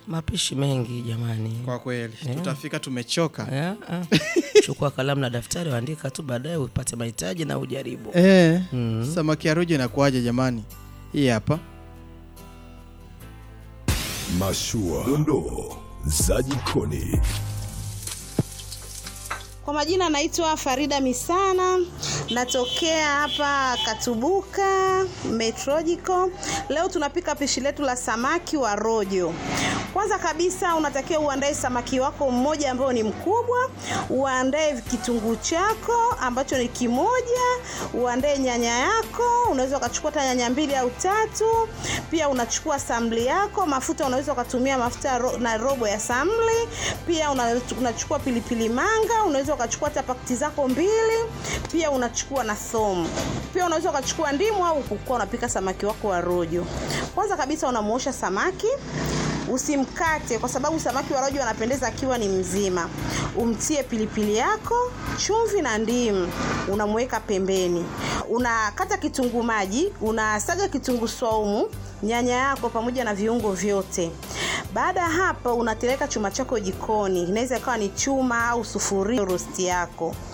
mapishi mengi jamani. Kwa kweli tutafika tumechoka. Ya, ah. Chukua kalamu na daftari, andika tu, baadaye upate mahitaji na ujaribu. Eh, samaki ya rojo inakuwaje jamani? Hii hapa. Mashua, dondoo za jikoni. Kwa majina naitwa Farida Misana, natokea hapa Katubuka Metrojiko. Leo tunapika pishi letu la samaki wa rojo. Kwanza kabisa unatakiwa uandae samaki wako mmoja ambao ni mkubwa, uandae kitunguu chako ambacho ni kimoja, uandae nyanya yako, unaweza ukachukua hata nyanya mbili au tatu. Pia unachukua samli yako, mafuta unaweza ukatumia mafuta ro, na robo ya samli. Pia una- unachukua pilipili manga, unaweza ukachukua hata pakiti zako mbili. Pia unachukua na thomu. Pia unaweza ukachukua ndimu au kukuwa unapika samaki wako wa rojo. Kwanza kabisa unamuosha samaki usimkate kwa sababu samaki wa rojo wanapendeza akiwa ni mzima. Umtie pilipili yako, chumvi na ndimu, unamweka pembeni. Unakata kitunguu maji, unasaga kitunguu swaumu, nyanya yako pamoja na viungo vyote. Baada ya hapo, unateleka chuma chako jikoni, inaweza ikawa ni chuma au sufuria rosti yako